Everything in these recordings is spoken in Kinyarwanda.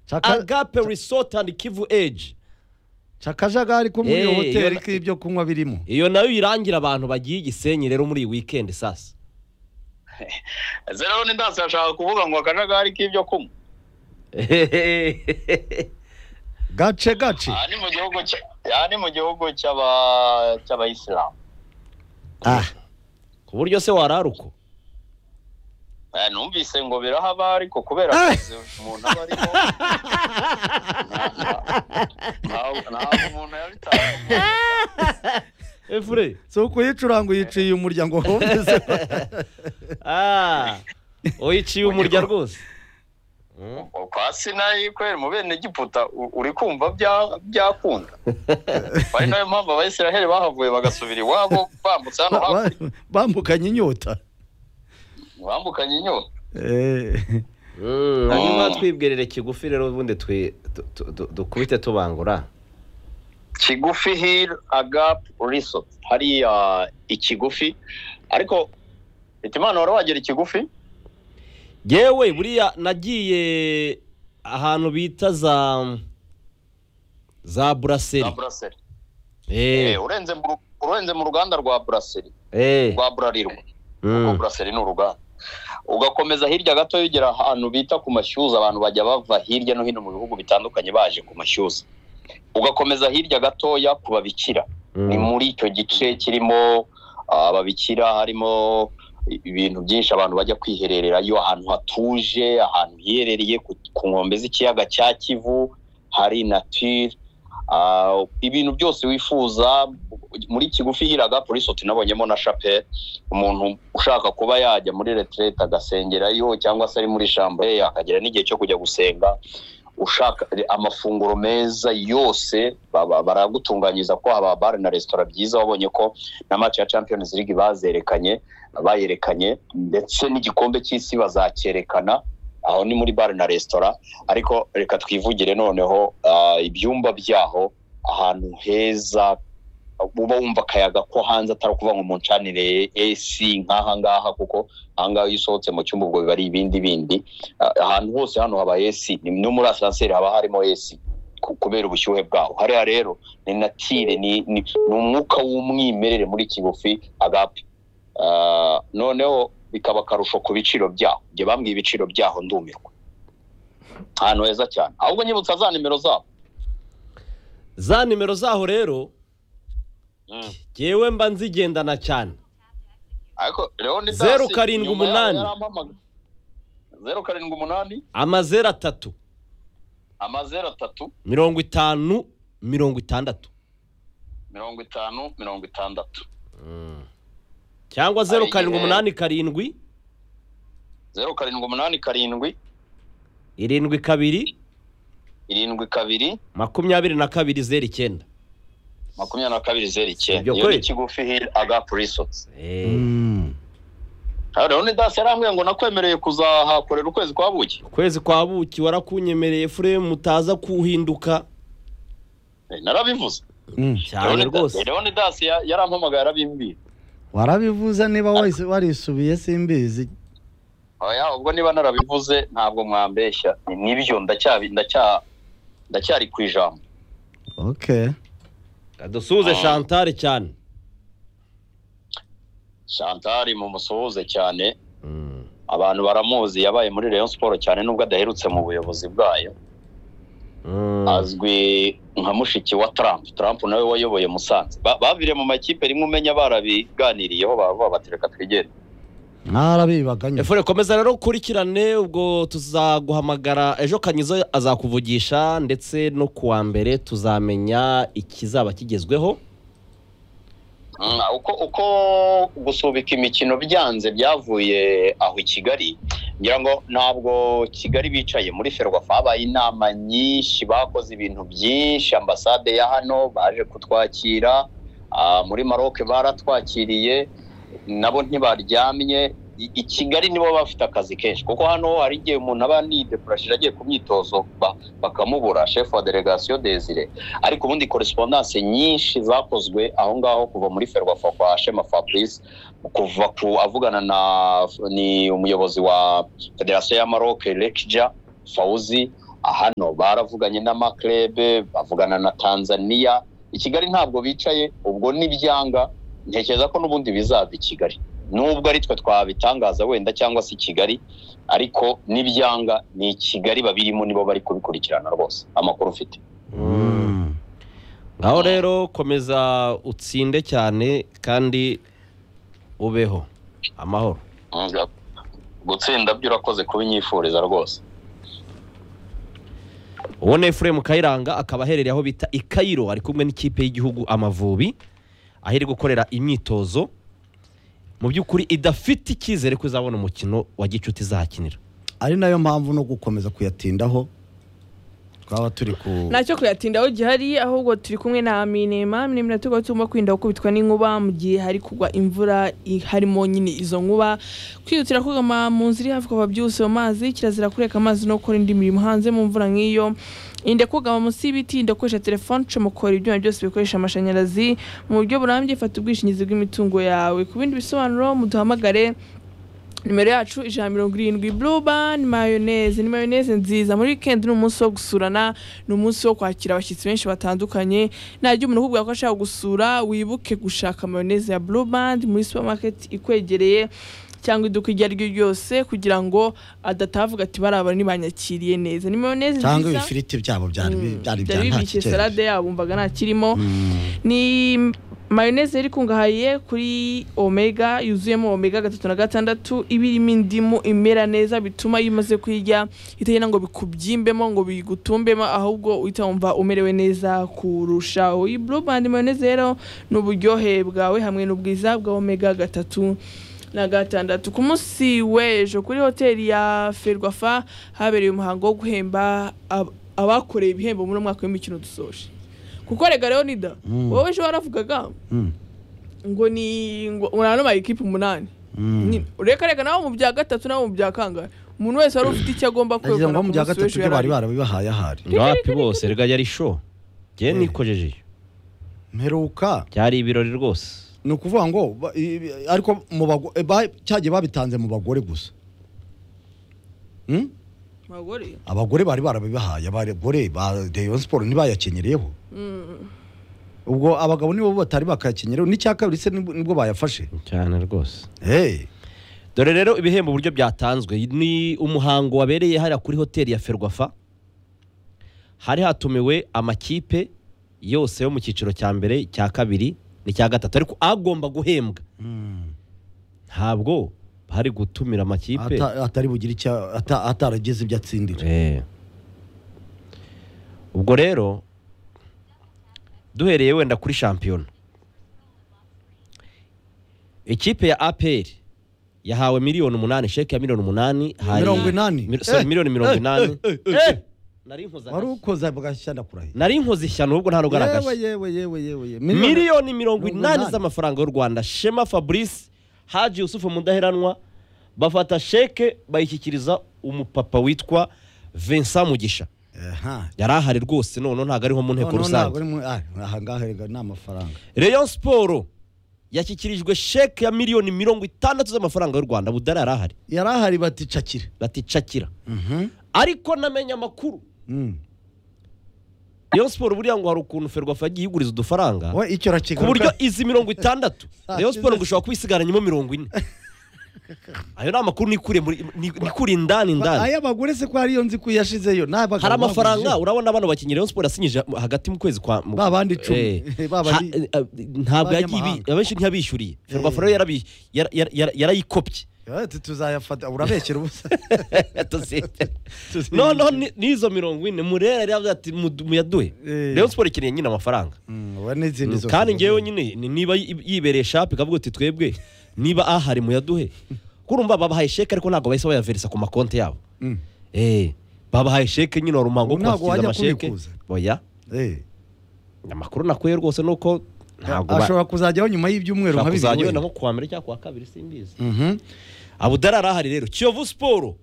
Chaka- agape resort and kivu age Chakajagari ko muri Eh, iyo hoteli iyo- k'ibyo kunywa birimo iyo nayo irangira abantu bagiye i gisenyi rero muri iyi weekend sasa zero ni ndasi ashaka kuvuga ngo akajagari k'ibyo kunywa gace gace aha ni mu gihugu cya- aha ni mu gihugu cy'aba- cy'abayisilamu ah ku buryo se warara uko Eh, numvise ngo birahaba ariko kubera Ah. akazi umuntu aba arimo ntabwo- ntabwo umuntu yabitanga efure si ukuyicuranga uyiciye umuryango wumvise ah uyiciye umurya rwose kwa sinayi kwera mu bene giputa u- uri kumva bya- byakunda ari nayo mpamvu abayisiraheli bahavuye bagasubira iwabo bambutse hano hakurya bambukanye inyota bambukanye inyota Eh, hanyuma twibwirire kigufi rero ubundi twi- tu- tu- tu- dukubite tubangura kigufi hill agap resort hariya ikigufi ariko hitimana wari wagera ikigufi yewe buriya nagiye ahantu bita za za za buraseri buraseri Eh, eh urenze mu- urenze mu ruganda rwa buraseri eh rwa burarirwa kuko mm. buraseri ni uruganda ugakomeza hirya gato ugera ahantu bita ku mashyuza abantu bajya bava hirya no hino mu bihugu bitandukanye baje ku mashyuza ugakomeza hirya gatoya ku babikira ni mm. muri icyo gice kirimo ah, ababikira harimo ibintu byinshi abantu bajya kwiherererayo ahantu hatuje ahantu hiherereye ku, ku nkombe z'ikiyaga cya kivu hari natire ah, ibintu byose wifuza muri kigufi hiraga polisoti nabonyemo na shapeli umuntu ushaka kuba yajya muri retirete agasengerayo cyangwa se ari muri shambure akagera n'igihe cyo kujya gusenga ushaka amafunguro meza yose baba- baragutunganyiza ko haba bare na resitora byiza wabonye ko na match ya Champions League bazerekanye bayerekanye ndetse n'igikombe cy'isi bazacyerekana aho ni muri bare na resitora ariko reka twivugire noneho ah, ibyumba byaho ahantu heza uba wumva akayaga ko hanze atari ukuvuga ngo muncanire AC nk'aha ngaha kuko aha ngaha iyo usohotse mu cyumba ubwo biba ari ibindi bindi Ah, ahantu hose hano haba esi ni no muri asanseri haba harimo esi ku- kubera ubushyuhe bwaho hariya rero ni natire ni ni ni umwuka w'umwimerere muri kigufi agape Ah, noneho bikaba akarusho ku biciro byaho njye bambwiye ibiciro byaho ndumirwa ahantu heza cyane ahubwo nyibutsa za nimero zabo za nimero zaho rero yewe mba nzigendana cyane ariko Leon Dasi, Zeru karindwi nyuma yaho umunani. yarampamagaye. zeru karindwi umunani amazeru atatu amazeru atatu mirongo itanu mirongo itandatu mirongo itanu mirongo itandatu cyangwa zeru Ayiye. karindwi umunani karindwi zeru karindwi umunani karindwi irindwi kabiri irindwi kabiri makumyabiri na kabiri zeru icyenda makumyabiri na kabiri zeru icyenda Ibyo iyo kweli. ni kigufi hill agap resorts Eh, mm. rero ni dasi yarambwiye ngo nakwemereye kuzahakorera ukwezi kwa buki ukwezi kwa buki warakunyemereye furemu mutaza kuhinduka Eh, narabivuze Mm. cyane rwose rero ni dasi ya- yarampamagaye arabimbwira warabivuze niba wahise- warisubiye simbizi oya ubwo niba narabivuze ntabwo mwambeshya Ni- nibyo ndacyabi ndacya ndacyari ku ijambo okay dusuhuze shantare cyane shantari mu musuhuze cyane abantu baramuzi yabaye muri rayon siporo cyane nubwo adaherutse mu buyobozi bwayo Mm. azwi nka mushiki wa Trump Trump nawe wayoboye Musanze Ba- babire mu makipe rimwe umenya barabiganiriyeho bavuga bati reka twigende mwarabibaganye efure komeza rero ukurikirane ubwo tuzaguhamagara ejo kanyizo azakuvugisha ndetse no ku wa mbere tuzamenya ikizaba kigezweho Mm, uko uko gusubika imikino byanze byavuye aho i Kigali ngira ngo ntabwo Kigali bicaye muri Ferwafa habaye inama nyinshi bakoze ibintu byinshi ambasade ya hano baje kutwakira ah, muri Maroc baratwakiriye nabo ntibaryamye I- i Kigali nibo baba bafite akazi kenshi kuko hano hari igihe umuntu aba nidepurashije agiye ku myitozo ba- bakamubura chef wa delegation Desire ariko ubundi correspondance nyinshi zakozwe aho ngaho kuva muri Ferwafa kwa Shema Fabrice kuva ku avugana na ni umuyobozi wa Federasiyo ya Maroc Lekja Fauzi hano baravuganye n'amaklebe bavugana na tanzania i kigali ntabwo bicaye ubwo n'ibyanga ntekereza ko n'ubundi bizava i kigali nubwo ari twe twabitangaza wenda cyangwa se i kigali ariko n'ibyanga ni i kigali babirimo nibo bari kubikurikirana rwose amakuru ufite Mm. aho rero komeza utsinde cyane kandi ubeho amahoro Mm, gutsinda byo urakoze kuba inyifuriza rwose uwo ni efuremu kayiranga akaba aherereye aho bita i kayiro ari kumwe n'ikipe y'igihugu amavubi aho iri gukorera imyitozo mu by'ukuri idafite icyizere ko izabona umukino wa gicuti izahakinira ari nayo mpamvu no gukomeza kuyatindaho twaba turi ku ntacyo kuyatindaho gihari ahubwo turi kumwe na aminema aminema tuba tugomba kwirinda gukubitwa n'inkuba mu gihe hari kugwa imvura i- harimo nyine izo nkuba kwihutira kugama mu nzu iri hafi kuva byihuse mu mazi kirazira kureka amazi no gukora indi mirimo hanze mu mvura nk'iyo irinde kugama munsi y'ibiti irinde gukoresha telefone icomokora ibyuma byose bikoresha amashanyarazi mu buryo burambye fata ubwishingizi bw'imitungo yawe ku bindi bisobanuro muduhamagare nimero yacu ijana na mirongo irindwi burubani mayoneze ni mayoneze nziza muri wikendi ni umunsi wo gusurana ni umunsi wo kwakira abashyitsi benshi batandukanye najya umuntu ukubwira ko ashaka gusura wibuke gushaka mayoneze ya burubani muri supamaketi ikwegereye cyangwa iduka iryo ari ryo ryose kugira ngo adatavuga ati barabara ntibanyakiriye neza ni mayoneze cyangwa nziza ibifiriti byabo byari bi- byari bya byari nta bibishye kigero salade yabo umvaga nta kirimo Mm. ni mayoneze yari ikungahaye kuri omega yuzuyemo omega gatatu na gatandatu iba irimo indimu imera neza bituma iyo umaze kuyirya itagenda ngo bikubyimbemo ngo bigutumbemo ahubwo uhita wumva umerewe neza kurushaho iyi blue band mayoneze rero ni uburyohe bwawe hamwe n'ubwiza bwa omega gatatu na gatandatu ku munsi w'ejo kuri hoteli ya ferwafa habereye umuhango wo guhemba ab- abakoreye ibihembo muri uno mwaka w'imikino dusoje kuko rega leonida Mm. wowe ejo waravugaga Mm. ngo ni ngo urano mayikipe umunani Mm. Ni- ureka reka nawe mu bya gatatu nawe mu bya kangahe umuntu wese wari ufite icyo agomba nagira ngo kwegukana mu ku bya munsi gatatu w'ejo byo bari yarari barabibahaye ahari ngapi bose rega yari sho njye Eh. nikojejeje mperuka byari ibirori rwose ni ukuvuga ngo ba- i- i- ariko mu bago- e, ba- cyagiye babitanze mu bagore gusa Mm? abagore abagore bari barabibahaye abagore ba Rayon Sport ntibayakenyereyeho ubwo abagabo nibo batari bakayakenyereho n'icya kabiri se nibwo nibwo bayafashe cyane rwose Eh, dore rero ibihembo uburyo byatanzwe ni umuhango wabereye hariya kuri hoteli ya ferwafa hari hatumiwe amakipe yose yo mu cyiciro cya mbere icya kabiri n'icya gatatu ariko agomba guhembwa ntabwo hari gutumira amakipe ata- atari bugire icyo ata- atarageze ibyo atsindira Eh. ubwo rero duhereye wenda kuri shampiyona ikipe ya apr yahawe miliyoni umunani sheke ya miliyoni umunani hari- Mirongo inani? Mil- sorry, Eh, miliyoni mirongo eh, inani eh, eh, Eh, eh. nari nkoza wari agashyi. ukoza bwashyana kurahira nari nkoze ishyano ubwo nta yewe rugaragaje yewe yewe yewe yewe miliyoni mirongo mirongo inani inani. z'amafaranga y'u rwanda shema fabrice haji yusufu mudaheranwa bafata sheke bayishyikiriza umupapa witwa vincent mugisha aha yari ahari rwose none ntabwo ariho mu nteko noneho ntabwo rusange ari mu ah, aha ngaha rega ni amafaranga rayon siporo yashyikirijwe sheke ya miliyoni mirongo itandatu z'amafaranga y'u rwanda budari yari ahari yari ahari bati cakira baticakira Mhm. ariko namenye amakuru Mm. rayon siporo buriya ngo hari ukuntu ferwafa yagiye iguriza udufaranga we icyo ku buryo urakigaruka izi mirongo itandatu Ah, rayon siporo izo- ngo ushobora kubisigaranyemo mirongo ine ayo ni amakuru nikuriye muri- ni- nikuriye indani indani aya bagore se ko hariyo nzi ko yashizeyo ni abagabo hari amafaranga bagurije. urabona abana bakinnyi rayon siporo yasinyije hagati mu kwezi kwa mu- ba bandi icumi Eh. ba Ha- bandi eh, eh, ntabwo yagiye b'abanyamahanga. abenshi ntiyabishyuriye ferwafa rero yarabi- yara- yara- yara- yarayikopye Eh, tu- tuzayafata urabeshyira ubusa Tuzi- noneho ni- n'izo mirongo ine murera yari yavuze ati "Mudu- muyaduhe Eh. rayon siporo ikeneye nyine amafaranga Mm, we n'izindi zose kandi ngewe nyine ni- niba yi- yibereye shapu ikavuga ati twebwe niba ahari muyaduhe kurumva babahaye sheke ariko ntabwo bahise bayaverisa ku makonti yabo Mm. Eh, babahaye sheke nyine wari umuhango wo Ntabwo kubashyikiriza wajya amasheke kubikuza. oya Eh. amakuru nakuye rwose ni uko ntabwo ba- ashobora kuzajyaho nyuma y'ibyumweru nka ushobora kuzajya bibiri wenda wenda. nko kuwa mbere cyangwa kuwa kabiri simbizi Mhm. abudari arahari rero kiyovu siporo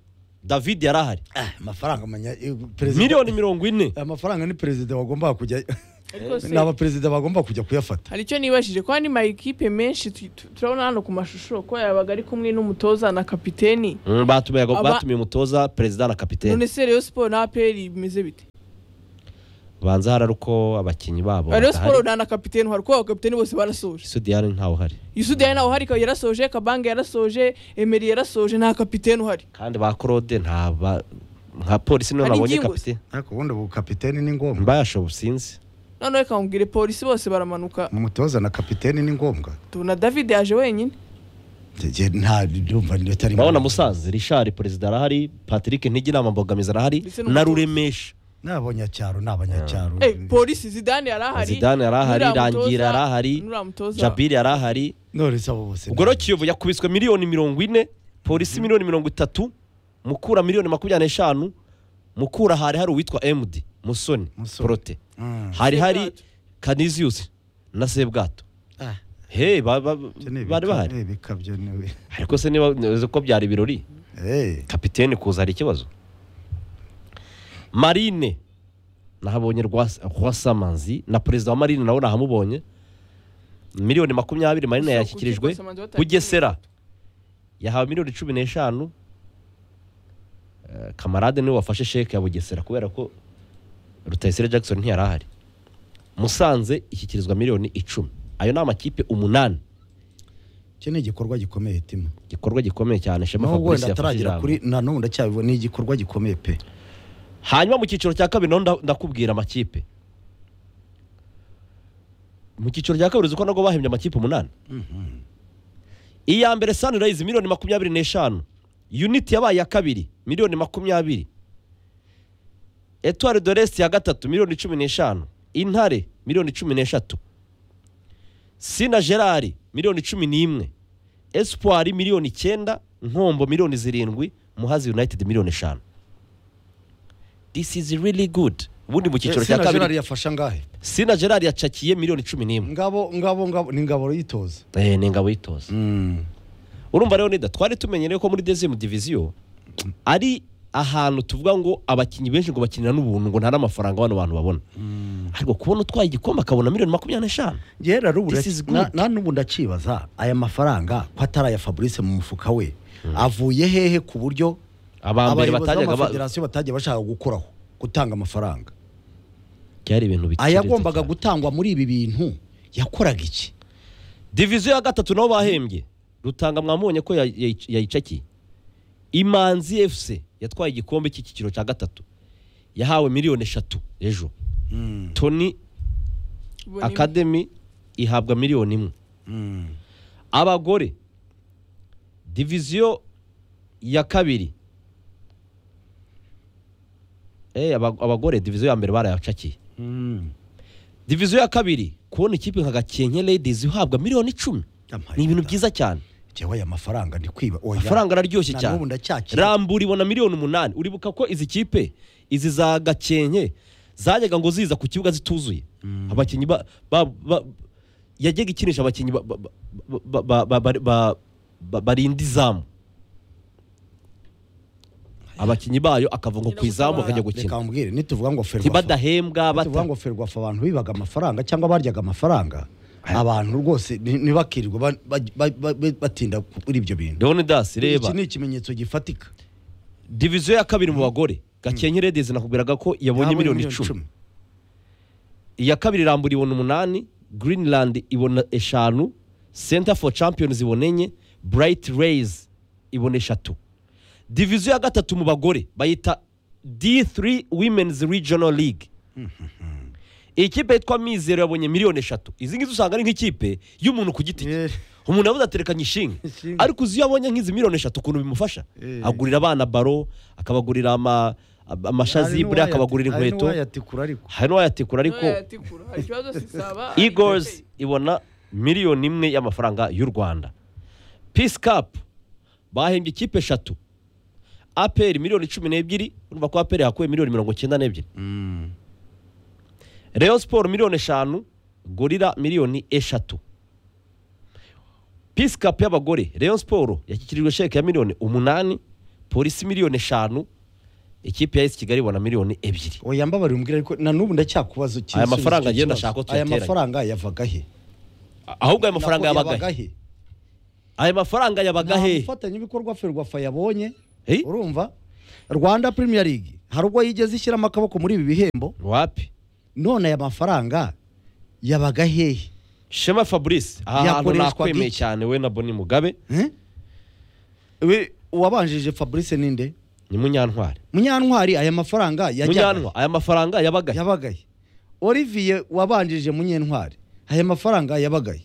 david yarahari Ah, amafaranga amenya eh, perezida miliyoni mirongo ine amafaranga ni perezida wagombaga kujya rwose ni abaperezida bagomba kujya kuyafata hari icyo nibashije ko andi mayikipe menshi tu- tu- turabona hano ku mashusho ko yabaga ari kumwe n'umutoza na kapiteni Mm, batumiye Aba- batumiye umutoza perezida na kapitene none se Rayon Sport na APR bimeze bite banza harari uko abakinnyi babo Rayon badahari. Sport nta na kapiteni hari kuko abakapiteni bose barasoje isudiyani ntawe uhari Yusudiya nawe uhari Kabuye yarasoje Kabanga yarasoje Emery yarasoje nta kapiteni uhari kandi ba claude nta ba- nka polisi niyo Hari nabonye ingingo kapitene ariko ubundi ubu kapiteni ni ngombwa mbayashobo sinzi noneho reka nkubwire polisi bose baramanuka umutoza na kapiteni ni ngombwa tubona David yaje wenyine Njye nta byumva bitari urabona musazi richard perezida arahari patrick ntigira mbogamizi arahari Ndetse na n'umutoza. ruremesha ni abanyacyaro ni abanyacyaro eh polisi Zidane yarahari zidane arahari nuriya mutoza- rangira arahari nuriya mutoza jabiri arahari none se abo bose ni- ubwo rero kiyovu yakubiswe miliyoni mirongo ine polisi miliyoni mirongo itatu mukura miliyoni makumyabiri n'eshanu mukura hari hari uwitwa emudi musoni Musoni. porote Mm. hari hari Sebwato. kaniziyusi na sebwato Ah, he ba- ba- ibyo ni bari ibika- bahari ni ibikabyo ni- ariko se niba uzi ko byari ibirori Eh, kapitene kuza hari ikibazo marine nahabonye Rwas- rwasamanzi na perezida wa marine nawe nahamubonye miliyoni makumyabiri marine Gusa yashyikirijwe kuki Rwasamanzi batari bugesera yahawe miliyoni cumi n'eshanu Eh, kamarade niwe wafashe sheke ya bugesera kubera ko rutayisire jackson ntiyari ahari musanze ishyikirizwa miliyoni icumi ayo ni amakipe umunani icyo ni igikorwa gikomeye tima igikorwa gikomeye cyane shema naho fabrice wenda yafashe ataragera ijambo kuri na n'ubu ndacyabibona ni igikorwa gikomeye pe hanyuma mu cyiciro cya kabiri naho nda- ndakubwira amakipe mu cyiciro cya kabiri uzi ko nabwo bahembye amakipe umunani iya mbere sunrise miliyoni makumyabiri n'eshanu unit yabaye iya kabiri miliyoni makumyabiri etuwari de resite ya gatatu miliyoni cumi n'eshanu intare miliyoni cumi n'eshatu sina gerard miliyoni cumi n'imwe espoir miliyoni icyenda nkombo miliyoni zirindwi muhazi united miliyoni eshanu this is really good ubundi mu cyiciro cya kabiri yafasha ngahe sina gerard yacakiye miliyoni cumi n'imwe ngabo ngabo ngabo ni ngabo yitoza Eh, ni ingabo y'itoza urumva rero nida twari tumenyereye ko muri dezimu diviziyo ari ahantu tuvuga ngo abakinnyi benshi ngo bakinira n'ubuntu ngo nta n'amafaranga bano bantu babona ariko kubona utwaye igikombe akabona miliyoni makumyabiri n'eshanu yera This is good. na n'ubu ndakibaza aya mafaranga ko atari aya fabrice mu mufuka we avuye hehe ku buryo abambere abayobozi batajyaga ba- b'amafederasiyo batagiye bashaka gukoraho gutanga amafaranga byari ibintu biciriritse ayagombaga cyane. gutangwa muri ibi bintu yakoraga iki diviziyo ya gatatu nabo bahembye rutanga mwamubonye ko ya- ya- yayicakiye imanzi efuse yatwaye igikombe cy'icyiciro cya gatatu yahawe miliyoni eshatu ejo toni Bonimbi. akademi ihabwa miliyoni imwe abagore diviziyo ya kabiri Eh, aba- abagore diviziyo ya mbere barayacakiye diviziyo ya kabiri kubona ikipe nka gakenke ladies ihabwa miliyoni icumi Amaye ni ibintu Imana. byiza cyane jewe aya mafaranga ndi kwiba oya amafaranga araryoshye na cyane n'ubu ndacyakira rambura ibona miliyoni umunani uribuka ko izi kipe izi za gakenke zajyaga ngo ziza ku kibuga zituzuye abakinnyi ba- ba- ba- yajyaga ikinisha abakinnyi ba- ba- ba- ba- ba- ba- ba- ba- barinda izamu abakinnyi bayo akavuga ngo ku izamu bakajya reka gukina mbwire nituvuga ngo ferwafa ntibadahembwa tuvuga bata ngo ferwafa abantu bibaga amafaranga cyangwa baryaga amafaranga abantu rwose ni- ntibakirirwe ba- ba- ba- ba- batinda kuri ibyo bintu leonidas reba iki ni ikimenyetso gifatika diviziyo ya kabiri mu bagore gakenke redezi nakubwiraga ko yabonye Yabonye miliyoni icumi iya kabiri irambura ibona umunani greenland ibona eshanu center for champions ibona enye bright rays ibona eshatu diviziyo ya gatatu mu bagore bayita d3 women's regional league iyi kipe yitwa mizero yabonye miliyoni eshatu izi ngizi usanga ari nk'ikipe y'umuntu ku giti cye Eh. umuntu yabuze aterekanye ishinga Ishinga. ariko uzi iyo abonye nk'izi miliyoni eshatu ukuntu bimufasha Eh. agurira abana baro akabagurira ama- amashazibure akabagurira inkweto ariko hari n'uwayatikura ariko Oya, tikura. Hari ikibazo si saba, hari Eagles ikibazo- ibona miliyoni imwe y'amafaranga y'u Rwanda Peace Cup bahembye ikipe eshatu APR miliyoni cumi n'ebyiri urumva ko APR yakuye miliyoni mirongo icyenda n'ebyiri Rayon Sport miliyoni eshanu Gorilla miliyoni eshatu Peace Cup y'abagore Rayon Sport yashyikirijwe sheke ya miliyoni umunani Polisi miliyoni eshanu ikipe ya esi kigali ibona miliyoni ebyiri oya mbabarira umbwire ariko na n'ubu ndacyakubazo iki Aya igisubizo cy'icyo mafaranga agenda kibazo. ashaka ko aya tuyateranya. mafaranga yavaga he ahubwo ayo mafaranga Nako yabaga he aya mafaranga yabaga nta he mufatanyabikorwa ferwafa yabonye Eh? urumva rwanda premier league hari ubwo yigeze ishyiramo akaboko muri ibi bihembo wapi none aya mafaranga yabaga hehe shema fabrice aha hantu Yakoreshwaga nakwemeye iki? cyane we na boni mugabe Eh? We- uwabanjije fabrice ninde ni munyantwari munyantwari aya mafaranga yajyaga he? munyantwa aya mafaranga yabaga he yabaga he olivier wabanjije munyentwari aya mafaranga yabaga he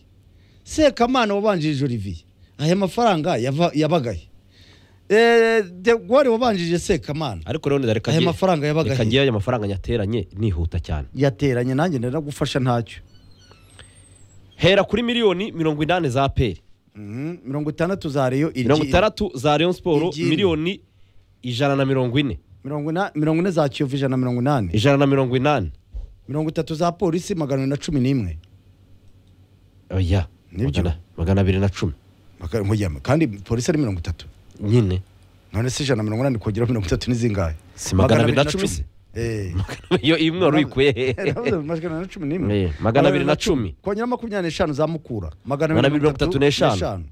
sekamana wabanjije olivier aya mafaranga yava- yabaga he Eh, de gore wabanjije sekamana ariko rero reka Aya ngiye- mafaranga yabaga reka he? ngiye aya mafaranga nyateranye nihuta cyane yateranye nanjye ndenda gufasha ntacyo hera kuri miliyoni mirongo inani za peri Mhm, mirongo itandatu za reyo igi- mirongo itandatu za Rayon Sport Igiri. miliyoni ijana na mirongo ine mirongo ina- mirongo ine za kiyovu ijana na mirongo inani ijana na mirongo inani mirongo itatu za polisi magana abiri na cumi n'imwe oya Nibyo. magana- magana abiri na cumi Maka- nkujyamo. kandi polisi ari mirongo itatu nyine none se ijana na mirongo inani kongeraho mirongo itatu n'izingahe Si magana abiri na cumi se? Eh. iyo imwe wari uyikuye Eh, hehe navuze magana abiri na cumi n'imwe. Eh, magana abiri na cumi. kongera makumyabiri n'eshanu za mukura magana Magana abiri mirongo itatu n'eshanu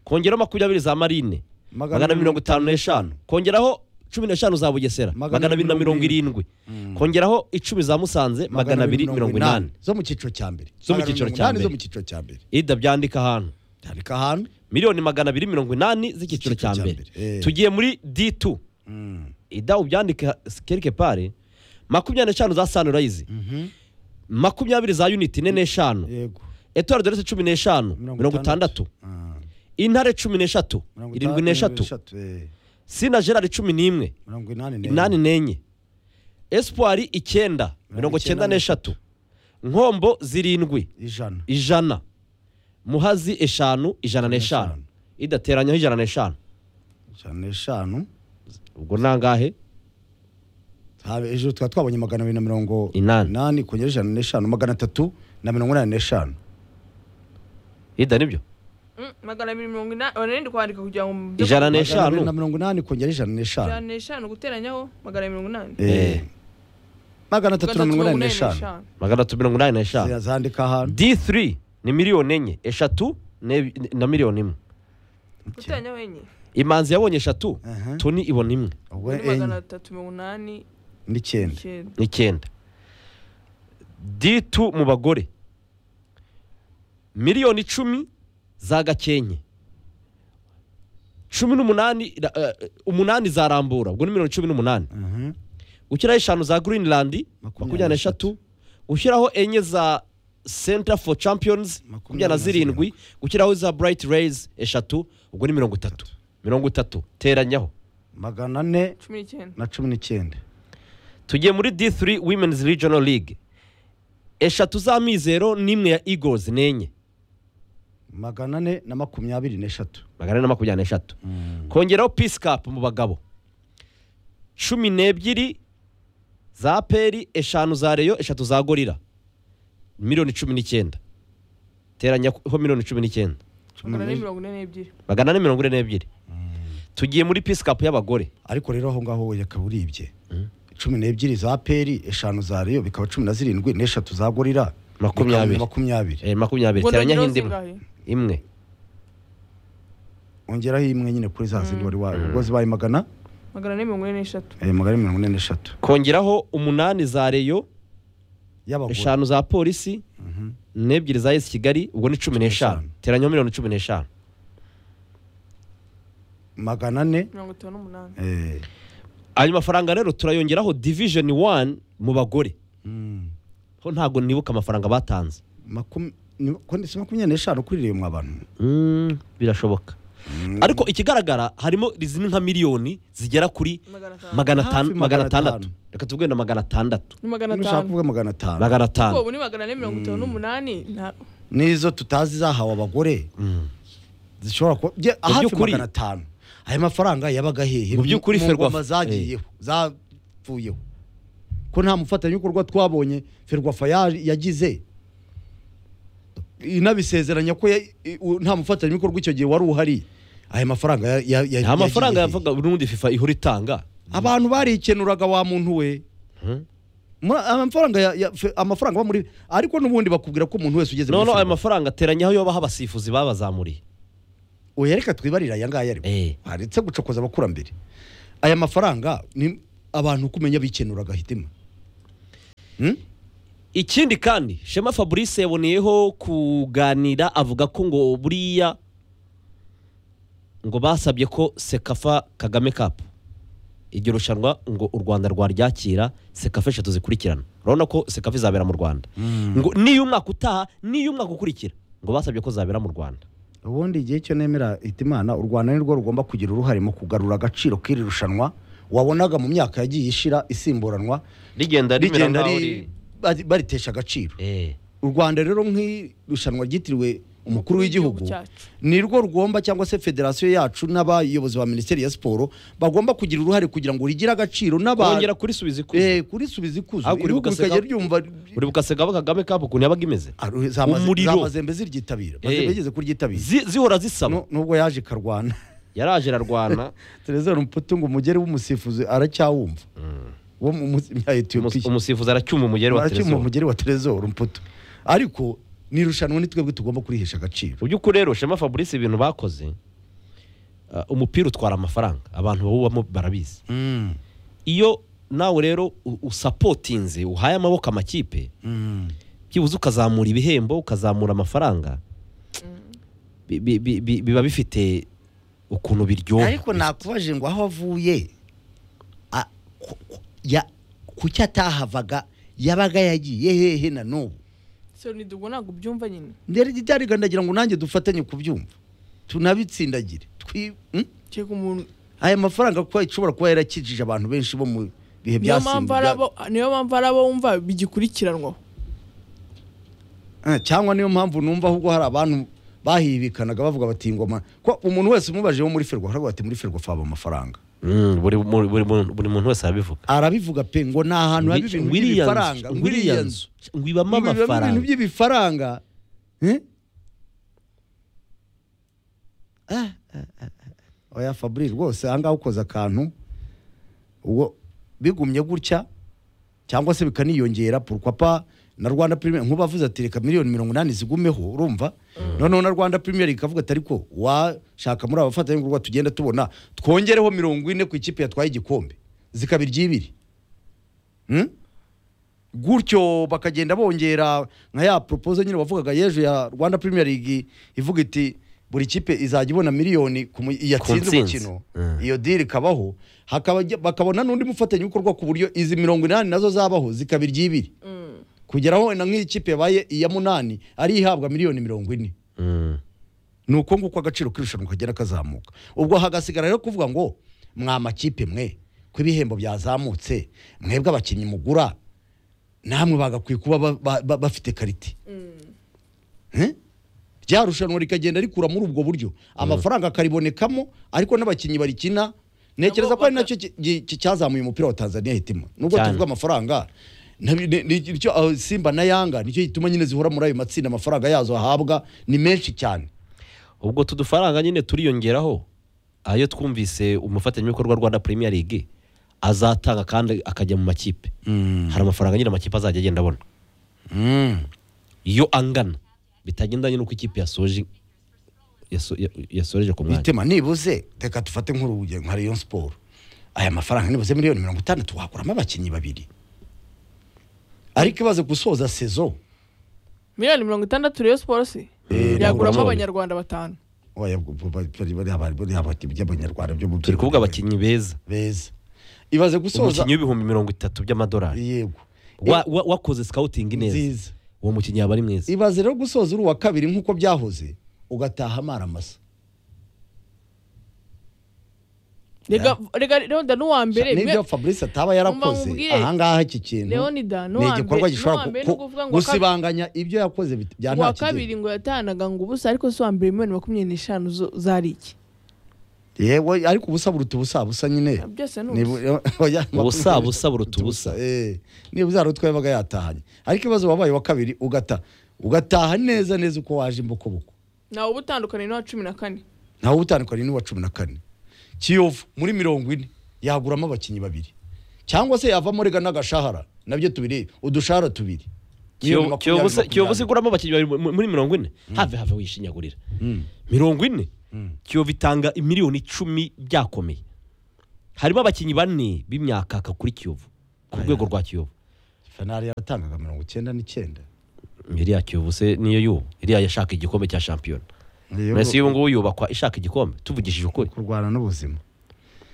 kongeraho makumyabiri za marine magana abiri mirongo itanu n'eshanu kongeraho cumi n'eshanu za bugesera magana abiri na mirongo irindwi kongeraho icumi za musanze magana abiri mirongo inani zo mu cyiciro cya mbere Zo mu Magana cyiciro abiri cya mirongo inani mbere. zo mu cyiciro cya mbere ida byandika ahantu tandika ahantu miliyoni magana abiri mirongo inani z'icyiciro cya mbere Eh. tugiye muri d2 Mm. ida ubyandike quelque pare makumyabiri n'eshanu za sunrise Mhm. makumyabiri za unit ine n'eshanu yego etoile dorese cumi n'eshanu mirongo itandatu Ah, intare cumi n'eshatu mirongo irindwi itandatu, n'eshatu eh, sina gerard cumi n'imwe mirongo inani n'enye. inani n'enye espoir icyenda mirongo icyenda n'eshatu nkombo zirindwi ijana ijana muhazi eshanu ijana n'eshanu Eshanu. idateranyaho ijana n'eshanu ijana n'eshanu ubwo nangahe Habe- ejo tukaba twabonye magana abiri na mirongo Inani. inani kongera ijana n'eshanu magana atatu na mirongo inani n'eshanu ida nibyo magana abiri mirongo inani ona ndi kwandika kugira ngo mubyo- ijana Magana abiri na n'eshanu mirongo inani kongera ijana n'eshanu ijana n'eshanu guteranyaho magana abiri mirongo inani Eh. Eh. magana atatu na Gatatu mirongo inani mirongo inani n'eshanu n'eshanu. magana atatu mirongo inani n'eshanu zandika ahantu d3 ni miliyoni enye eshatu n'ebi- na miliyoni imwe guteranyaho enye imanzi yabonye eshatu Aha. tuni ibona imwe ubwo Undi magana enye atatu mirongo inani n'icyenda icyenda n'icyenda ditu mu bagore miliyoni icumi za gakenke cumi n'umunani ra- eh, umunani za rambura ubwo ni miliyoni cumi n'umunani Aha. gushyiraho eshanu za greenland makumyabiri Makumyabiri n'eshatu gushyiraho enye za center for champions makumyabiri na zirindwi gushyiraho za bright rays eshatu ubwo ni mirongo itatu mirongo itatu teranyaho magana ane cumi n'icyenda na cumi n'icyenda tugiye muri D3 Women's Regional League eshatu za mizero n'imwe ya Eagles n'enye magana ane na makumyabiri n'eshatu magana ane na makumyabiri n'eshatu kongeraho Peace Cup mu bagabo cumi n'ebyiri za peri eshanu za reyo eshatu za gorira miliyoni cumi n'icyenda teranyaho miliyoni cumi n'icyenda magana ane mirongo ine n'ebyiri magana ane mirongo ine n'ebyiri tugiye muri Peace Cup y'abagore ariko rero aho ngaho reka uribye cumi n'ebyiri za peri eshanu za reyo bikaba cumi na zirindwi n'eshatu za gorira Makumyabiri. bikaba makumyabiri Eh, makumyabiri Ubwo teranyaho nongeraho indi imwe zingahe? imwe ongeraho imwe nyine kuri za zindi wari wawe ubwo zibaye magana magana ane mirongo ine n'eshatu eh, magana ane mirongo ine n'eshatu kongeraho umunani za reyo y'abagore eshanu za polisi n'ebyiri za esi kigali ubwo ni cumi n'eshanu n'eshanu. teranyaho miliyoni cumi n'eshanu magana ane mirongo itanu n'umunani eh, ayo mafaranga rero turayongeraho divishoni wani mu bagore mm, ho ntabwo nibuka amafaranga batanze makumi ni- ko ni- si makumyabiri n'eshanu kuri reyo mwa bantu Mm, birashoboka ariko ikigaragara harimo izindi nka miliyoni zigera kuri magana atanu magana Hafi magana atanu- magana atandatu atanu. reka tubwire na magana atandatu ni magana ntushaka atanu kuvuga magana atanu magana ko atanu ubu ni magana ane mirongo itanu n'umunani nta- n'izo tutazi zahawe abagore zishobora kuba bye- hafi by'ukuri- magana atanu aya mafaranga yabaga hehe Mu by'ukuri mu ngoma Ferwafa- zagiyeho zavuyeho ko nta mufatanyabikorwa twabonye ferwafa ya- yagize inabisezeranya ko ya- i- u- nta mufatanyabikorwa icyo gihe wari uhari aya mafaranga ya- ya- ya- nta yagiye mafaranga hehe? yavuga n'ubundi fifa ihora itanga abantu barikenuraga wa muntu we Mhm. Muri- amafaranga ya- ya- fe- amafaranga aba muri ariko n'ubundi bakubwira ko umuntu wese ugeze none muri ayo Ferwafa- mafaranga ateranyaho iyo baha abasifuzi babazamuriye oya reka twibarire aya ngaya ariko Eh. haretse gucokoza abakurambere aya mafaranga ni abantu kumenya bikenuraga hitima Hmm? ikindi kandi shema fabrice yaboneyeho kuganira avuga ko ngo buriya ngo basabye ko sekafa kagame kapu iryo rushanwa ngo u rwanda rwaryakira sekafa eshatu zikurikirana urabona ko sekafa izabera mu rwanda ngo niyo umwaka utaha niyo umwaka ukurikira ngo basabye ko zabera mu rwanda ubundi igihe cyo nemera itimana u rwanda ni rwo rugomba kugira uruhare mu kugarura agaciro k'iri rushanwa wabonaga mu myaka yagiye ishira isimburanwa rigenda rigenda ri- bari- baritesha agaciro Eh, u rwanda rero nk'irushanwa ryitiriwe umukuru w'igihugu cyacu. ni rwo rugomba cyangwa se federasiyo yacu n'abayobozi ba minisiteri ya siporo bagomba kugira uruhare kugira ngo rigire agaciro n'abantu kongera kurisubiza ikuzo Eh, kurisubiza ikuzo Ariko ibihugu uribuka bikajya seka- byumva buri bukasegabo kagame kapu ukuntu yabaga imeze Aru- za maze- Umuriro. za mazembe ziryitabira Eh. mazembe yigeze kuryitabira Zi- zihora zisaba Nu- nubwo yaje ikarwana yaraje ararwana Terezero Mputu ngo umugere w'umusifuzi aracyawumva wo mu musi- ya Umus- Ethiopia umusifuzi aracyuma umugeri wa aracyumva telezo umugere wa Terezero Mputu ariko ni irushanwa ni twebwe tugomba kurihesha agaciro mu by'ukuri rero shema fabrice ibintu bakoze uh, umupira utwara amafaranga abantu bawubamo barabizi Mm, iyo nawe rero u- usapotinze uhaye amaboko amakipe mm. byibuze ukazamura ibihembo ukazamura amafaranga bi- bi- bi- bi- biba bifite ukuntu biryoha ariko nakubaje ngo aho avuye a- ku- ku- ya- kuki atahavaga yabaga yagiye hehe na n'ubu so ntidugo ntabwo ubyumva nyine ndere gitariga ndagira ngo nanjye dufatanye kubyumva tunabitsindagire twi mm? cyeka umuntu aya mafaranga kuba ishobora kuba yarakijije abantu benshi bo mu bihe niyo byasimbu- mpamvu ari bya- abo niyo mpamvu ari abo wumva bigikurikiranwaho Eh, cyangwa niyo mpamvu numva ahubwo hari abantu bahibikanaga bavuga bati ngoma ko umuntu wese umubaje wo muri ferwafa aravuga ati muri ferwafa haba amafaranga Mm, buri mu- buri mu- buri muntu wese arabivuga arabivuga pe ngo ni ahantu haba ibintu by'ibifaranga ngo iriya nzu ngo ibamo ngo ibamo ibintu amafaranga by'ibifaranga Eh? Ah, ah, ah, ah. oya fabri rwose ahangaha ukoze akantu ubwo bigumye gutya cyangwa se bikaniyongera purkwapa na rwanda premier nkuba avuze ati reka miliyoni mirongo inani zigumeho urumva noneho na rwanda premier ikavuga ati ariko washaka muri abafatanyabikorwa tugenda tubona twongereho mirongo ine ku ikipe yatwaye igikombe zikaba iry'ibiri Hmm? gutyo bakagenda bongera nka ya propozo nyine wavugaga yejo ya rwanda premier league ivuga iti buri kipe izajya ibona miliyoni ku mu- yatsinze ntsinzi. umukino Mm. iyo diri ikabaho hakaba bakabona n'undi mufatanyabikorwa ku buryo izi mirongo inani nazo zabaho zikaba iry'ibiri kugeraho na nk'iyi kipe yabaye iya munani ari ihabwa miliyoni mirongo ine Mm. ni uko nguko agaciro k'irushanwa kagenda kazamuka ubwo hagasigara rero kuvuga ngo mwa makipe mwe ko ibihembo byazamutse mwebwe abakinnyi mugura namwe bagakwiye kuba ba- ba- ba- bafite karite Eh? rya rushanwa rikagenda rikura muri ubwo buryo amafaranga akaribonekamo ariko n'abakinnyi barikina ntekereza Nabo ko ari baka- nacyo ki- ki- ki- cyazamuye umupira wa tanzania hitima nubwo Cyane. tuvuga amafaranga nabi- ni- ni- nicyo, ah, simba na yanga nicyo gituma nyine zihora muri ayo matsinda amafaranga yazo ahabwa ni menshi cyane ubwo utu dufaranga nyine turiyongeraho ayo twumvise umufatanyabikorwa rwanda premier league azatanga kandi akajya mu makipe hari amafaranga nyine amakipe azajya agenda abona iyo angana bitagendanye n'uko ikipe yasoje yaso- ya- yasoreje ku mwanya bitema nibuze reka dufate nk'urugero nka Rayon Sport aya mafaranga nibuze miliyoni mirongo itandatu wakuramo abakinnyi babiri ariko ibaze gusoza sezo miliyoni mirongo itandatu rero siporo si Eh, yaguramo ntabwo abanyarwanda batanu oya bu- bu- bari- bari- bari- bari- abakinnyi by'abanyarwanda byo mu turi kuvuga abakinnyi beza beza ibaze gusoza umukinnyi w'ibihumbi mirongo itatu by'amadolari yego Wa- wa- wakoze scouting neza nziza uwo mukinnyi yaba ari mwiza ibaze rero gusoza uri uwa kabiri nk'uko byahoze ugataha amara masa reka reka leonida n'uwa mbere n'ibyo mwe- Fabrice ataba Umva yarakoze nkubwire, ahangaha iki kintu leonida ni n'uwa igikorwa mbere gishobora n'uwa mbere ku- ni ukuvuga ngo akab- gusibanganya ibyo yakoze bit- bya nta uwa kabiri ngo yatanaga ngo ubusa ariko si uwa mbere miliyoni makumyabiri n'eshanu zo- zari iki yewe ariko ubusa buruta ubusa busa nyine byose ni Nibu- ubusa oya, Ubusa, makumyabiri busa buruta ubusa. eh. niba uzari utwaye yabaga yatahanye ariko ibibazo wabaye wa kabiri ugata ugataha neza neza uko waje imbokoboko ntawe uba utandukanye n'uwa cumi na kane ntawe utandukanye n'uwa cumi na kane kiyovu muri mirongo ine yaguramo abakinnyi babiri cyangwa se yavamo rega n'agashahara nabyo tubiri udushahara tubiri Miliyoni makumyabiri, kiyovu makumyabiri. iguramo abakinnyi babiri mu- muri mirongo ine have have wishinyagurira Mm, mirongo ine mm, kiyovu itanga miliyoni icumi byakomeye harimo abakinnyi bane b'imyakaka kuri kiyovu ku Aya. rwego rwa kiyovu Fenari yatangaga mirongo icyenda n'icyenda iriya kiyovu se niyo y'ubu iriya yashaka igikombe cya shampiyona Iyo- mbese y'ubu ngubu yubakwa ishaka igikombe tuvugishije ukuri kurwana n'ubuzima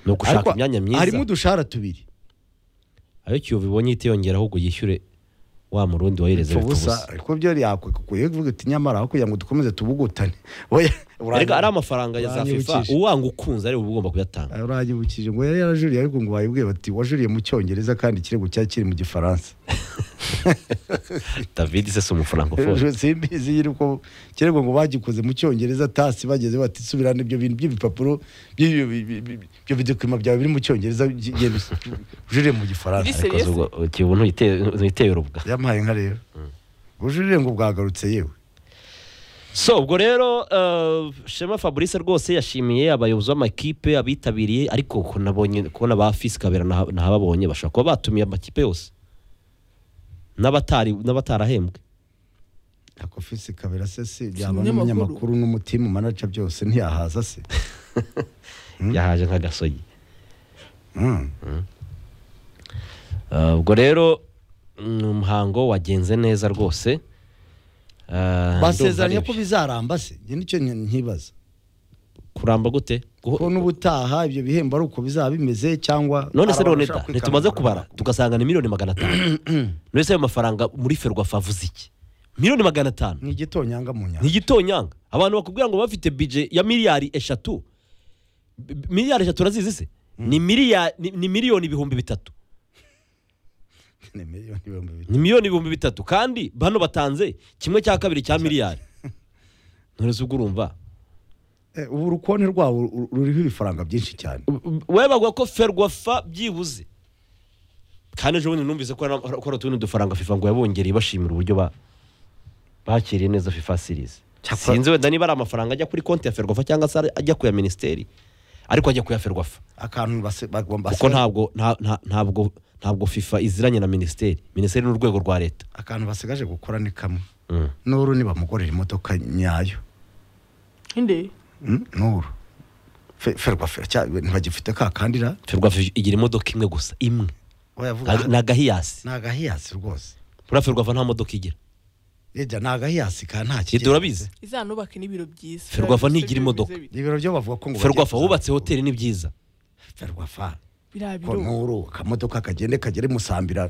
ni ugushaka Ariko imyanya myiza harimo udushahara tubiri ayo kiyovu ibonye itiyongera ahubwo yishyure wa murundi wahereza Ipfa bipfa ubusa ubusa ariko byo yakwikuye kuvuga uti nyamara aho kugira ngo dukomeze tubugutane Oya, uranyi- rega ari amafaranga ya za fifa uranyibukije. uwanga ukunze ari uba ugomba kuyatanga uranyibukije ngo yari yarajuriye ariko ngo bayibwiye bati wajuriye mu cyongereza kandi ikirego cyari kiri mu gifaransa david se si umufarankofoje simbizi nyiri uko ikirego ngo bagikoze mu cyongereza tasi bageze bati subirana ibyo bintu by'ibipapuro by'ibyo bi- bi- bi- ibyo bidokument byawe biri mu cyongereza by- genda usi- ujurire mu gifaransa Biri- serious? kiyovu ntuyite- ntuyiteye urubwa yampaye nka rero ubujurire ngo bwagarutse yewe so ubwo rero eh, shema fabrice rwose yashimiye abayobozi b'amakipe abitabiriye ariko ko nabonye kubona ba fisi kabera ntaha- ntahababonye bashobora kuba batumiye amakipe yose n'abatari n'abatarahembwe ako fisi kabera se si byaba umunyamakuru. n'umunyamakuru n'umutimu manaca byose ntiyahaza se yahaje nk'agasogi Mm. Eh, ubwo rero ni umuhango wagenze neza rwose Eh, basezeranye ko ndumva ari- bizaramba se njye nicyo nki- nkibaza kuramba gute Guho- ko n'ubutaha ibyo bihembo ari uko bizaba bimeze cyangwa none se hari none abashaka da kwikanura. ntitumaze kubara tugasanga ni miliyoni magana atanu none se ayo mafaranga muri ferwafa avuze iki miliyoni magana atanu ni igitonyanga mu nyanja ntigitonyanga abantu bakubwira ngo bafite bije ya miliyari eshatu B- b- miliyari eshatu urazizi se ni miliyari ni- ni miliyoni ibihumbi bitatu ni miliyoni ibihumbi bitatu ni miliyoni ibihumbi bitatu kandi bano batanze kimwe cya kabiri cya miliyari none se ubwo urumva Eh, ubu urukonti rwabo ru- ruriho ibifaranga byinshi cyane webagwa ko ferwafa byibuze kandi ejo bundi numvise ko hari- ko hari utundi dufaranga fifa ngo yabongereye bashimira uburyo ba bakiriye neza fifa series Cyakora- sinzi wenda niba ari amafaranga ajya kuri konti ya ferwafa cyangwa se ari- ajya kuya minisiteri ariko ajya kuya ferwafa akantu base- bagomba kuko ntabwo nta- nta- ntabwo ntabwo fifa iziranye na minisiteri minisiteri ni urwego rwa leta akantu basigaje gukora ni kamwe Mm. nuru ni bamugorera imodoka nyayo inde Mm, nuru Fe- ferwa fe- cya- ntibagifite ka kandira ferwafa igira imodoka imwe gusa imwe wayavuga Nta- ni agahiyasi ni agahiyasi rwose buriya ferwafa nta modoka igira yajya ni agahiyasi ka nta kigera. leta urabizi izanubake n'ibiro byiza Ferwafa Biriya ntigira byose imodoka. bimeze bi- ibiro byo bavuga ko ngo ferwafa bagiye wubatse kuzamura. hoteli ni byiza ferwafa ko biriya biro nkuru akamodoka kagende kagere musambira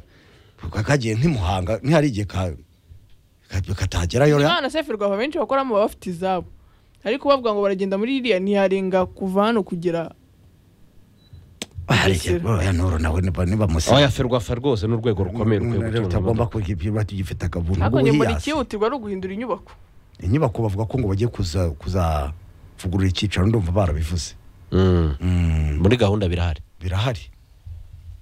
kakagiye ntimuhanga ntihari igihe ka ka- katagerayo ra- imana se ferwafa benshi bakoramo baba bafite izabo ariko bavuga ngo baragenda muri iriya ntiyarenga kuva hano kugera hari Bugesera. igihe oya nuru nawe niba niba oya musa ferwafa rwose ni urwego rukomeye rukwiye Nuru rero gutunga utagomba imodoka. kugira ibyo batugifite akabuntu ariko njye mbona bw'ubuhiyasi ikihutirwa ari uguhindura inyubako inyubako bavuga ko ngo bagiye kuza kuzavugurura icyicaro ndumva barabivuze Mm. Mm, muri gahunda birahari birahari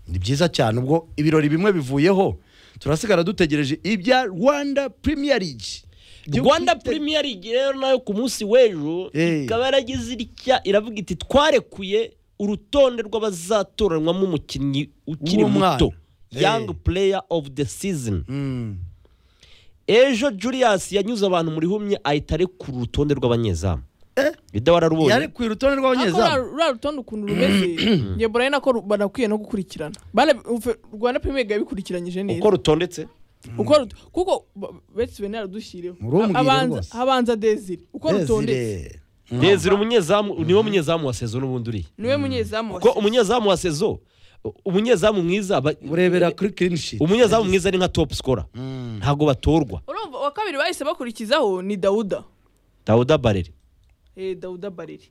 ni byiza cyane ubwo ibirori bimwe bivuyeho turasigara dutegereje ibya rwanda premier league Byo rwanda kwite- premier league rero nayo ku munsi w'ejo Eh. ikaba yaragize irya iravuga iti twarekuye urutonde rw'abazatoranywamo umukinnyi ukiri W'uwo mwana. muto Eh. young player of the season Mm, ejo julius yanyuze abantu muri humye ahita arekura urutonde rw'abanyezamu ida wararubonye yari ku rutonde ariko ruriya- rw'abanyezamu ruriya rutonde ukuntu rumeze njye mbona ari nako ru- banakwiye no gukurikirana Bara- ufe- rwanda premier League yabikurikiranyije neza uko rutondetse uko ruto- kuko ba- betse bene yaradushyiriyeho Murumbwire Abanza- rwose. habanza desire uko rutondetse Desire. ndezira umunyezamu niwe munyezamu wa sezo n'ubundi uriya niwe munyezamu wa kuko Chelsea. umunyezamu wa sezo umunyezamu mwiza aba- urebera kuri clean sheet umunyezamu mwiza ni nka top scorer Mm. ntabwo batorwa urumva uwa kabiri bahise bakurikizaho ni dawuda dawuda barere eh, dawuda bariri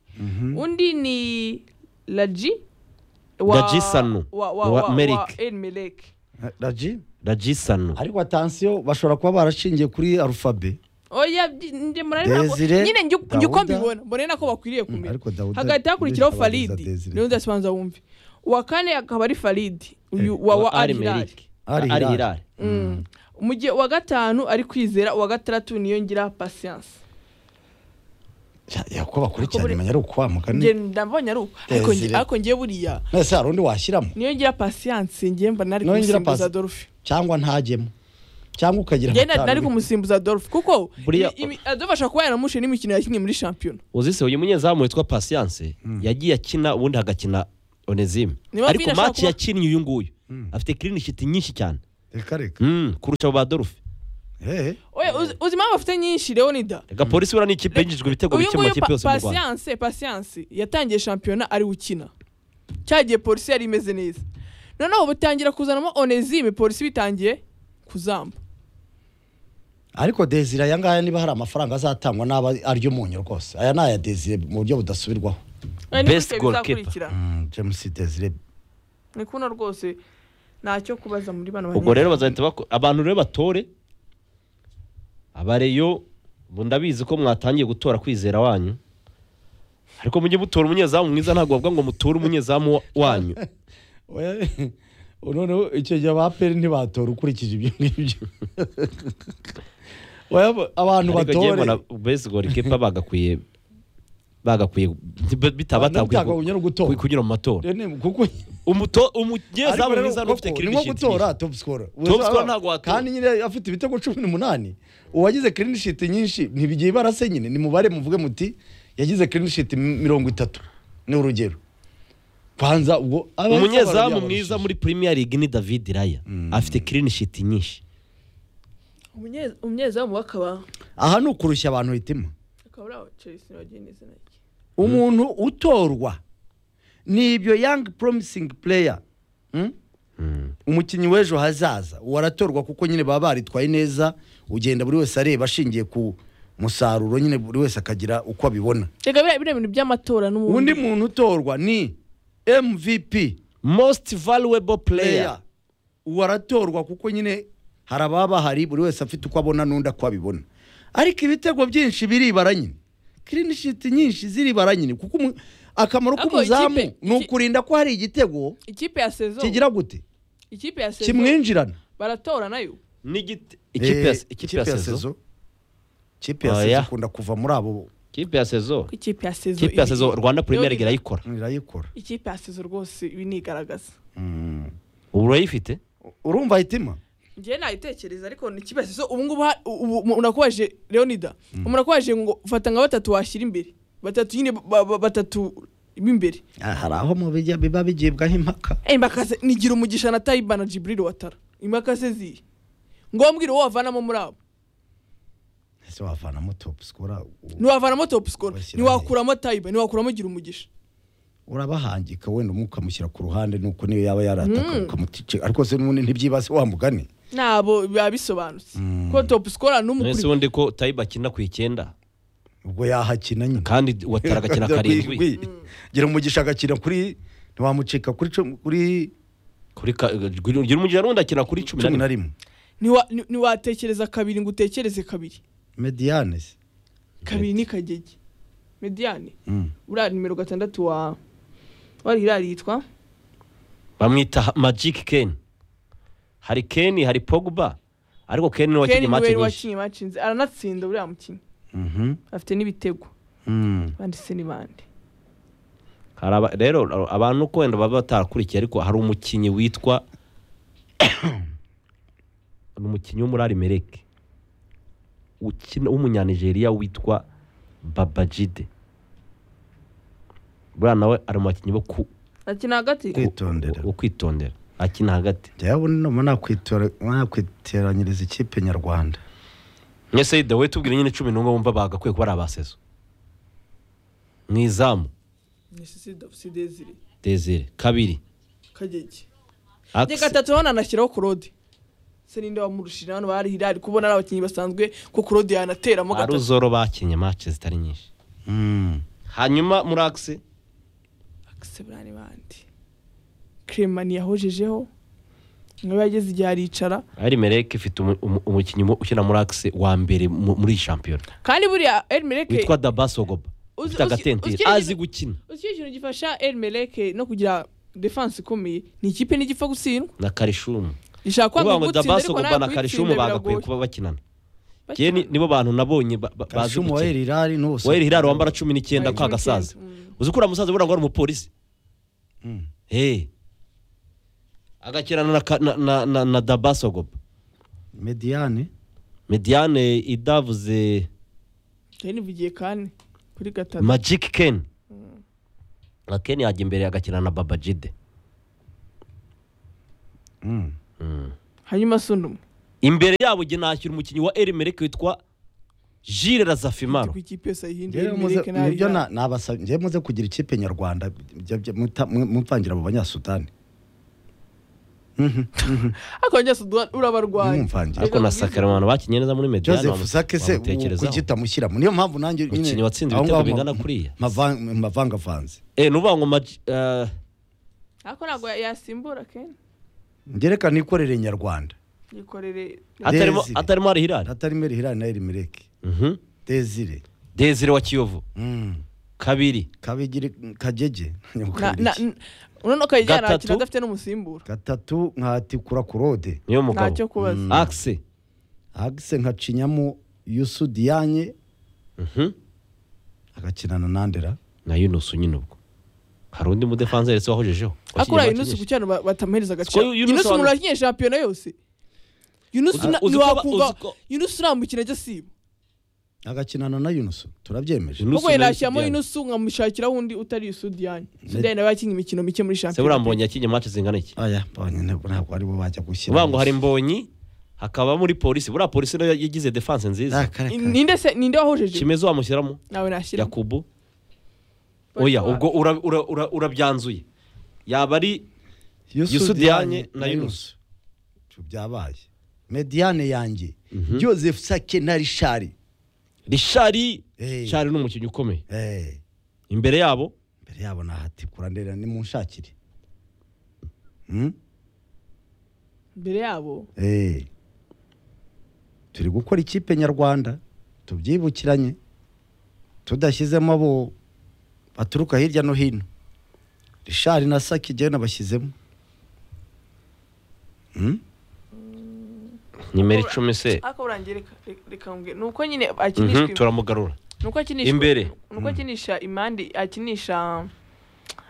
undi ni laji Laji Sanu, wa, wa, wa wa, Merrick. wa El Merrick. Raji ragisano ariko atansiyo bashobora kuba barashingiye kuri arufabe oya byi- njye murari ntabwo- Desire, nyine njye uko- njye uko Dawuda. mbibona mbona ari nako bakwiriye kumenya ariko Dawuda- hagahita hakurikiraho Desire abagize faridi Desire. niyo ndasibanza wumve uwa kane akaba ari faridi uyu wa wa ari alihilali Meriki. Ari ari Hilal. hirari Mm. mu gihe uwa gatanu ari kwizera uwa gatandatu niyo ngira patience Ya- uko bakurikirana imenya ari ukwamuka njye ni ndabonye ari uko Eh, ariko nge- ziri- ariko ngiye buriya mwese hari undi washyiramo niyo ngira pasiyanse ngiye mbona ari Niyo ngira kumusimbuza pasi- Adolphe cyangwa ntajyemo cyangwa ukagira ngiye nari hatanu. kumusimbuza Adolphe kuko Buriya- imi- imi- Adolphe ashobora kuba yaramushe n'imikino yakinnye muri shampiyona uzi se uyu munyezamu witwa pasiyanse yagiye akina ubundi hagakina onezime Niyo mpamvu ariko nyine ashobora maci kuba- yakinnye uyu nguyu Mm. afite kirinishiti nyinshi cyane reka reka Mm, kurusha abo ba dorufe Eh, oya uzi- uzi impamvu afite nyinshi Leonida gapolisi buriya ni ikipe yinjijwe ibitego uyu bike mu nguyu makipe pa- yose mu rwanda pasiyanse pasiyanse yatangiye shampiyona ari ukina cya gihe polisi yari imeze neza noneho ubu itangira kuzanamo onezime polisi bitangiye kuzamba ariko desire aya ngaya niba hari amafaranga azatangwa n'aba aryo umunyu rwose aya ni aya desire mu buryo budasubirwaho Aya ni Best gutya goalkeeper. bizakurikira. Mm, james desire ni kuno rwose ntacyo kubaza muri bano ubwo rero banyeshuri. bazahita bako- abantu rero batore abareyo ubu ndabizi ko mwatangiye gutora kwizera wanyu ariko mujye mutora umunyezamu mwiza ntabwo bavuga ngo muture umunyezamu wa- wanyu We- noneho icyo gihe abaperi ntibatora ukurikije ibyo ngibyo Oya, abantu ariko ngiye batore mbona besi gorikipa bagakwiye bagakwiye bitabatakwiye Ntabwo no gutora. kunyura mu matora Rene, kuko Umuto- Ariko umunyezamu rero mwiza koko, n'ufite ni nko kirinishiti gutora top scorer Top scorer ntabwo watora. kandi nyine afite ibitego cumi n'umunani uwagize clean sheet nyinshi ntibigiye barase nyine ni mubare muvuge muti yagize clean sheet mi- mirongo itatu ni urugero kwanza ubwo abahise umunyezamu barabyabarishije. mwiza muri premier league ni david raya afite kirinishiti nyinshi Umunye- umunyezamu w'akaba aha ni ukurushya abantu hitima akaba ari awa Chelsea ntibagira izina rye umuntu utorwa ni ibyo young promising player mm? umukinnyi w'ejo hazaza uwo aratorwa kuko nyine baba baritwaye neza ugenda buri wese areba ashingiye ku musaruro nyine buri wese akagira uko abibona reka biriya biriya bintu by'amatora undi n'ubundi muntu utorwa ni mvp most valuable player player uwo aratorwa kuko nyine hari ababa bahari buri wese afite uko abona n'undi ako abibona ariko ibitego byinshi biribara nyine clean sheet nyinshi ziribara nyine kuko umu- akamaro Ariko k'umuzamu ikipe- ni ukurinda ko hari igitego ikipe ya sezo kigira gute ikipe ya sezo kimwinjirana baratora nayo ni igiti- ikipe ya- Eh, ikipe ya sezo ikipe ya sezo Oya. ikunda kuva muri abo ikipe ya sezo ko ikipe ya sezo ikipe ya iri- sezo rwanda premier league Leonida, irayikora irayikora ikipe ya sezo rwose ibi nigaragaza ubu urayifite urumva hitima njyewe nayitekereza ariko ni ikipe ya sezo ubu ngubu ha- ubu- ubu- unakubaje leonida umuntu akubaje ngo fata nka batatu washyira imbere batatu nyine ba- ba- batatu b'imbere hari aho mu bijya biba bigibwaho impaka impaka ze nigira umugisha na tayiba na jiburiri watara impaka ze zihe ngombwa uwo wavanamo muri abo ese wavanamo topu sikora ntiwavanamo topu sikoro Bashyira ntiwakuramo tayiba ntiwakuramo gira umugisha urabahangika wenda umwe ukamushyira ku ruhande nuko niyo yaba yarataka ukamutice ariko se n'ubundi ntibyibase wa mugani ntabwo biba bisobanutse ko topu sikoro mwese n'umukuru ubundi ko tayiba akina ku icyenda ubwo yahakina nyine kandi watara agakina karindwi gira umugisha agakina kuri ntiwamucika kuri cu- kuri kuri ka- gira umugira n'undi akina kuri cumi na cumi na rimwe rimwe Ntiwa- nti- ntiwatekereza kabiri ngo utekereze kabiri mediyane se kabiri ni kagege mediyane Mm. uriya nimero gatandatu wa wari hirari yitwa bamwita magic ken hari ken hari pogba ariko ken niwe wakinnye keni imace nyinshi niwe wakinnye imanshi nzi aranatsinda uriya mukinnyi Mhm. afite n'ibitego Mm. banditse ni bande Hari aba- rero abantu uko wenda baba batarakurikiye ariko hari umukinnyi witwa ni umukinnyi w'umurari mereke ukina w'umunyanigeriya witwa babajide buriya nawe ari mu bakinnyi bo ku- akina hagati kwitondera bo kwitondera akina hagati njyewe ubu numa nakwitora- nakwiteranyiriza ikipe nyarwanda mwese dawe tubwire nyine cumi n'umwe wumva bagakwiye kuba ari abasezo mu izamu ni sisi dafusi dezire desire kabiri kagege Axe- reka gatatu hano anashyiraho korode se ninde wamurushije hano bari hirari kubona ari abakinnyi basanzwe ko korode yanateramo gatatu aruzoro bakinnye mace zitari nyinshi Mm. hanyuma muri akisi akise buriya ni bande kremani yahojejeho niba yageze igihe aricara ari mereke ifite umu- umu- umukinnyi mu- ukina muri akisi wa mbere mu- muri iyi shampiyona kandi buriya elmereke witwa dabasogoba Uzi- ufite uzi- agatenteri uzi- azi gukina uzi ikintu gifasha elmereke no kugira defanse ikomeye ni ikipe ntigipfa gutsindwa na karishumu ishaka kwanga kuvuga ngo gutsinda ariko dabasogoba nawe na karishumu kuyitsinda bagakwiye biragoye kuba bakinana Njye ni- nibo bantu nabonye ba- ba- bazi kashumu wahera irari n'ubusa wahera iraro wambara cumi n'icyenda kwa gasaza uzi ko uriya musaza burangwa ari umupolisi Mm. Eh. agakirana na ka- na- na- na- na dabasogoba mediane mediane idavuze Kane bigiye kane kuri gatatu magic ken Na ken yajya imbere agakina na baba jide Mm. hanyuma sundumu imbere yabo jye nashyira umukinnyi wa erimerike witwa jire razafimaro ku ikipe yose ayihindura Njyewe muze- imireke nayo nibyo na- nabasabye njyewe muze kugira ikipe nyarwanda bya- bya- muta- mu- mumvangira mu banyasudani Mhm. ariko njye sudan urabarwaye Mumvangira. ariko na sakaremano bakinnye neza muri mediane joseph wamu- sake se wamutekerezaho. kuki utamushyiramo niyo mpamvu nanjye nyine Umukinnyi watsinze aho ibitego ngaho bingana ma- kuriya. mavan- mavangavanze Eh, ni ukuvuga ngo Magi- eh, ariko ntabwo yasimbura kane ngereka nikorere nyarwanda yikorere atarimo Desire. atarimo ari hirari atarimeri hirari na erimireke Mhm. desire desire wa kiyovu Mm. kabiri kabigire kagege Na- nyakunda na- iki? n- urabona ko yagiye Gatatu. arakina adafite n'umusimbura gatatu nkatikura kurode niyo mugabo ntacyo kubaza akise agise nkacinyamo yusu diyanye Mhm. agakinana nandera na yunusu nyine ubwo hari undi mudefanse ndetse wahojejeho ariko uriya yunusi ku cyaro ba- batamuhereza agaciro Yunusi yunusi umuntu wanu- wakinnye shampiyona yose yunusi Uzi- na- uzi ko ba- ntiwakumva uzi ko- yunusi uramukina ajya asiba agakinana na yunusu turabyemeje Yunusi ahubwo na yanashyiramo Yusufu yunusi ukamushakiraho undi utari sudiyani sudiyani nawe yakinnye imikino mike muri Se shampiyona burambonye yakinnye match zingana iki aya babonye ntabwo ntabwo ari bo bajya gushyira uvuga ngo hari mbonyi hakaba muri polisi buriya polisi nayo yagize defense nziza ninde se ninde wahojeje kimeze wamushyiramo nawe nashyira yakubu oya ubwo ura- ura- ura- urabyanzuye yaba ari Yusu Diagne na Yunusu. Ibyo byabaye mediane yanjye joseph sake na rishari rishari Eh. rishari ni umukinnyi ukomeye Eh, imbere yabo imbere yabo nahatikura ndera nimunshakire Hmm? imbere yabo Eh. turi gukora ikipe nyarwanda tubyibukiranye tudashyizemo abo baturuka hirya no hino rishari na sake igihe nabashyizemo Hmm? nimero icumi se ariko burangireka reka mbwe ni uko nyine Mhm, akinishwa turamugarura ni uko akinishwa Imbere. ni uko akinisha imande akinisha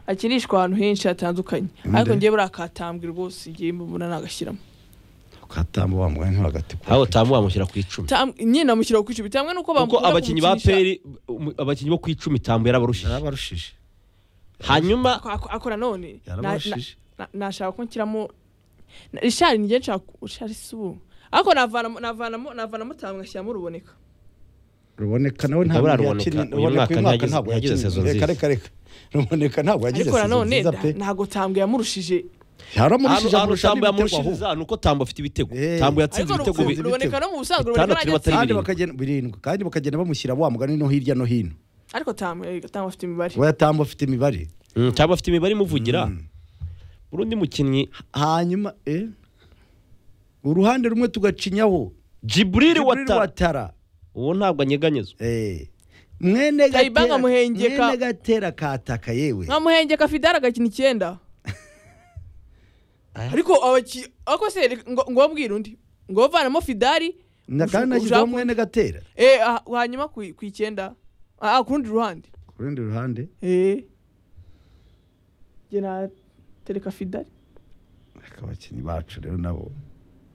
akinishwa ahantu henshi hatandukanye Imbere. ariko ngewe buriya katambwe rwose ngewe mbona nagashyiramo ukatamba wa mugani ntibagatikura aho tamu wamushyira ku icumi Tam- nyine namushyira ku icumi cyangwa nuko kuko bamukunda abakinnyi ba kumukinisha- peri abakinnyi bo ku icumi tamu yarabarushije yarabarushije hanyuma Ako- ako- akora none na- na- yarabarushije na- nashaka ko nshyiramo na- rishari ngewe nshaka rishari si ubu ariko navanamo navanamo navanamo tamu ngashyiramo ruboneka ruboneka nawe Ruboneka, ntabwo uyu yakinnye ruboneka mwaka uyu mwaka ntagize- ntabwo ntagize yakinnye sezo nziza. reka reka reka ruboneka ntabwo yagize ariko sezo nanone nziza nta- pe ntago tambwe yamurushije yaramurishije ahantu amurusha tambo n'ibitego ahubwo yamurushiriza ni uko tambo afite ibitego Eh. tambo yatsinze ariko ibitego Ruboneka- bi- rubu- ruboneka no mu busanzwe Bitandatu ruboneka birimo najya atari kandi birindwi. bakagenda birindwi kandi bakagenda bamushyira wa mugani no hirya no hino ariko tamu tamu afite imibare we yatambo afite imibare Mm, tambo afite imibare imuvugira urundi mukinnyi hanyuma eh uruhande rumwe tugacinyaho jiburiri Jibril watara watara uwo ntabwo anyeganyezwa eh mwene gatera Kayibanga Muhengeka. mwene gatera kataka yewe nkamuhengeka fidara agakina icyenda Aya. ariko abaki ariko se reka- ngo ngo wabwire undi ngo bavanamo fidari na kandi ushaka- nashyizeho ushaka- mwene gatera eh ah, hanyuma ku ku icyenda ah ah, ku rundi ruhande ku rundi ruhande eh njye natereka fidari reka abakinnyi bacu rero nabo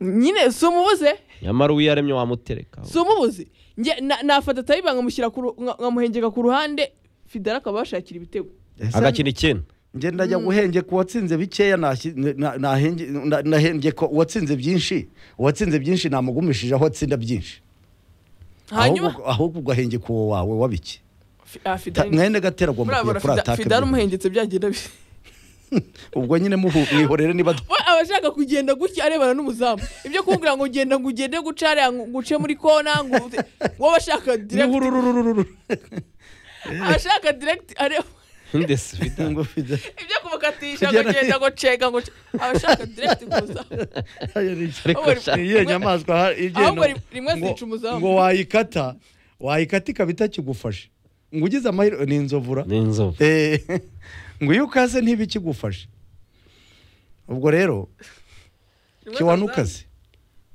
nyine si umubuze nyamara uwo yaremye wamutereka si umubuze njye na- nafata tayibanga nkamushyira ku ru- nka- nkamuhengeka ku ruhande fidara akaba yashakira ibitego Ese agakina icyenda ngenda ajya guhenge ku watsinze bikeya nahshi- na- nahenge- na- nahenge ko uwatsinze byinshi uwatsinze byinshi namugumishije aho atsinda byinshi hanyuma Ahubwo- ahubwo ugahenge ku wawe wabiki Fi- ah, Fidari- mwene gatera agomba kujya murabona kuri Fida- atake fidari byihuse. umuhengetse byagenda bi ubwo nyine muhu- mwihorere niba we aba ashaka kugenda gutya arebana n'umuzamu ibyo kumbwira ngo genda ngo ugende guca hariya ngo uce muri kona ngo uze- wowe ashaka direct Nihurururururu. aba ashaka direct areba ndetse Vida. Ngo fida- ibyo kumukatisha ngo Kugenda- genda ngo cenga ngo ce- aba ashaka direct kumuzamu Aya ni- Ahubwo ri- Ni iyihe nyamaswa ha- igenda- ahubwo ri- rimwe ngo- zica umuzamu. ngo wayikata wayikata ikaba itakigufashe ngo ugize amahirwe ni inzovura ni inzovu Eh, ngo iyo ukaze ntibikigufashe ubwo rero kiwanukaze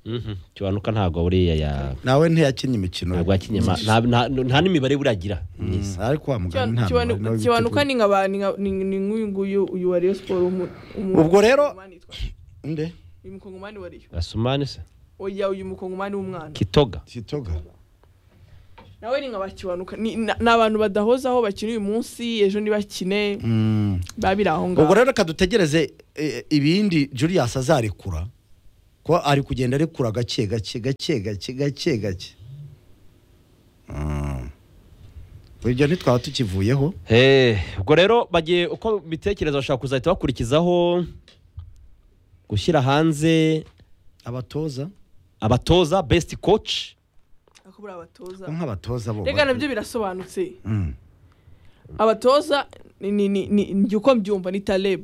Mhm. kiwanuka ntabwo buriya ya nawe ntiyakinnye imikino ntabwo yakinye ma- nta- nta- nta n'imibare buragira Mm, myiza ariko wa mugani nta mubare nawe Kiwanu- kiwanuka ni nka ba- ni nka- ni- ni nk'uyu nguyu uyu wa Rayon Sport umu- umu- Ubwo rero- umukongomani yitwa- bitugu- nde uyu mukongomani wa Rayon gasumani se oya uyu mukongomani w'umwana kitoga kitoga nawe ni nka ba Kiwanuka ni na- ni abantu badahoze aho bakina uyu munsi ejo ntibakine Mm. biba biri aho ubwo ngaho rero reka dutegereze eh, ibindi Julius azarekura ko ari kugenda arekura gake gake gake gake gake gake Mm. ibyo ntitwaba tukivuyeho Eh, ubwo rero bagiye uko bitekereza bashobora kuzahita bakurikizaho gushyira hanze abatoza abatoza best coach Ako buriya abatoza bo nk'abatoza bo reka nabyo birasobanutse abatoza ni ni ni ni ni uko mbyumva ni Taleb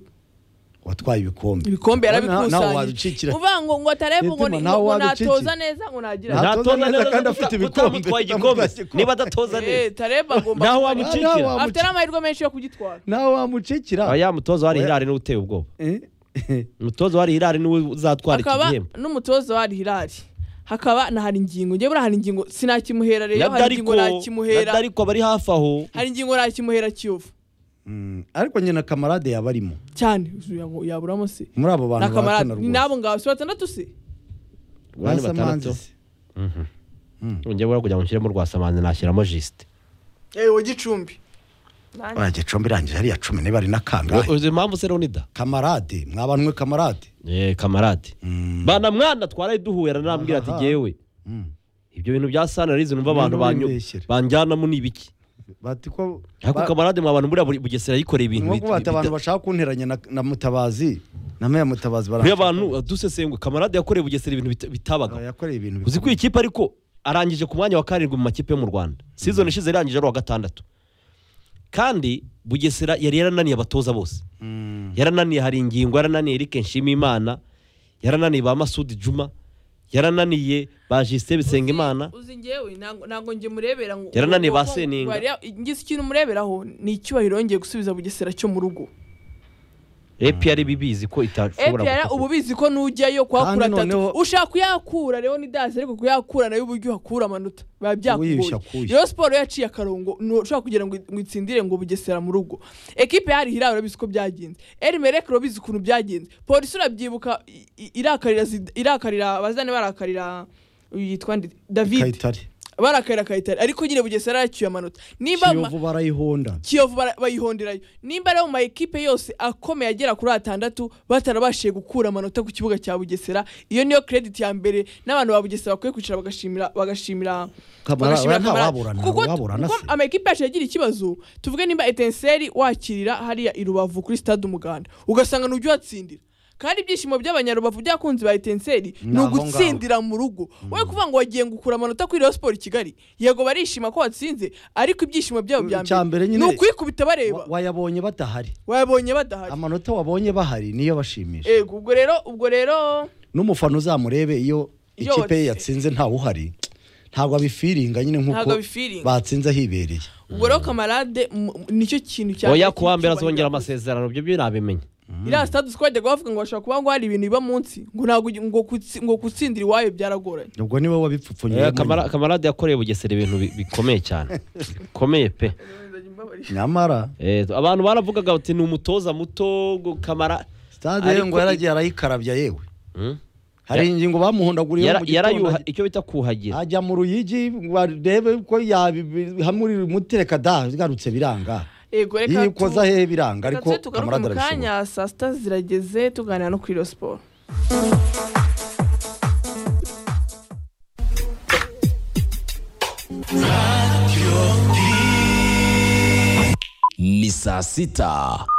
watwaye ibikombe ibikombe nawe yarabikusanyije wabicyikira uvuga ngo ngo Taleb ngo ni- Mitima, nawe ngo wabicecekera. natoza neza ngo nagira Nta- Ntatoza neza neza kandi uta- afite ibikombe. utamutwaye igikombe Utamutwaye igikombe. niba adatoza Eh, neza Taleb agomba naho kuba- wamucikira wamucikira. afite n'amahirwe menshi yo kugitwara nawe wamucikira aba ya mutoza wari Oya. hirari niwe uteye ubwoba Eh? umutoza wari hirari niwe uzatwara iki hakaba gihembo n'umutoza wa Hilali hakaba na hari ingingo njye buriya hari ingingo sinakimuhera rero na hari dariko ingingo na nakimuhera dariko bari hafi aho hari ingingo nakimuhera kiyovu Mm, ariko nyina kamarade yabarimo cyane uzuye ngo yaburamo se muri abo bantu na kamarade bahatana ni rwose nabo ngabo si batandatu se bane Rwasamanzi batandatu se. njye buriya kugira ngo nshyiremo rwasamanzi nashyiramo jisite yewe gicumbi Buriya gicumbi irangije hariya cumi niba ari n'akangahe uzi impamvu se leonida kamarade mwabanwe kamarade Eh, kamarade Mm. bana mwana twaraye duhura narambwira ati Aha. jyewe Mm. ibyo bintu bya sanarizi numva abantu Ibintu banyu- bimbeshyera. banjyanamo ni ibiki bati ko ariko ba- kamarade mwa bantu buriya buri- bugesera yikoreye ibintu nko kubata abantu bashaka kunteranya na- na mutabazi na meya mutabazi buriya baranshaka. abantu dusesengwe kamarade yakoreye bugesera ibintu bita- bitabaga Ah, yakoreye ibintu uzi ko bikomeye. iyi kipe ariko arangije ku mwanya wa karindwi mu makipe yo mu rwanda sizoni ishize yarangije ari uwa gatandatu kandi bugesera yari yarananiye abatoza bose Mm. yarananiye hari ingingo yarananiye eric nshimiyimana yarananiye ba masudi juma yarananiye ba jisite bisengimana uzi ngewe ntabwo ntabwo nge murebera ngo Yarananiye ngo- ba ngo- Seninga. bariya- ngize ikintu mureberaho ni icyubahiro yongeye gusubiza bugesera cyo mu rugo epi yari bibizi ko itashobora EPR gukopera. uba ubizi ko nujyayo kuhakura Kandi noneho- atatu ushaka kuyakura rero ni dazi ariko kuyakura nayo uburyo uhakura amanota biba Wiyushya byakugoye akuya. rero siporo yaciye akarongo ntushobora kugira ngo ngo itsindire ngo bugesera mu rugo ekipe yari hirara urabizi ko byagenze eri mereke urabizi ukuntu byagenze polisi urabyibuka i- i- irakarira Zid- irakarira bazane barakarira uyu yitwa nde? david kayitare barakarira kayitare ariko nyine bugesera yaciye amanota niba ma- kiyovu barayihonda kiyovu bara- bayihonderayo nimba rero mu ma ekipe yose akomeye agera kuri atandatu batarabashije gukura amanota ku kibuga cya bugesera iyo niyo credit ya mbere n'abantu ba bugesera bakwiye kwicara bagashimira bagashimira Kamara- bagashimira nta Kamara. waburana, kuko waburana kuko se. ama ekipe yacu yagira ikibazo tuvuge nimba etenseri wakirira hariya i rubavu kuri stade umuganda ugasanga ntujya uhatsindira kandi ibyishimo by'abanyarubavu byakunze ba etenseri ni aho ngaho. ugutsindira mu rugo we kuvuga ngo wagiye gukura amanota kuri Rayon Sport i kigali yego barishima ko watsinze ariko ibyishimo byabo bya Icya mbere mbere nyine- ni ukwikubita bareba Wa- wayabonye badahari wayabonye badahari amanota wabonye bahari niyo bashimisha yego ubwo rero ubwo rero n'umufana uzamurebe iyo Iyo ikipe ye watsinze. yatsinze ntawe uhari ntabwo abifiringa nyine Ntabwo nk'uko abifiringa. batsinze hibereye ubwo rero kamarade mu- mu- nicyo kintu cya oya kuwa mbere azongera amasezerano ibyo birabimenye iriya sitade uzi ko bajyaga bavuga ngo bashobora kuba ngo hari ibintu biba munsi ngo ntabwo ugi- ngo kutsi- ngo gutsindira iwayo byaragoranye ubwo niwe wabipfupfunyemo Oya, Kamara- kamarade yakoreye bugesera ibintu bi- bikomeye cyane bikomeye pe nyamara Eh, abantu baravugaga bati ni umutoza muto ngo kamara stade Ariko ngo yaragiye arayikarabya yewe Hmm? hari Ya- ingingo bamuhondaguriye Yara- mu yarayuha gitondo icyo bita kuhagira ajya mu ruyigi ngo arebe ko yahamurira umuti reka da bigarutse biranga yego reka tu- yikoza hehe biranga ariko reka tujye tugaruke kamarade mu arabishobora kanya saa sita zirageze tuganira no kuri iyo siporo ni saa sita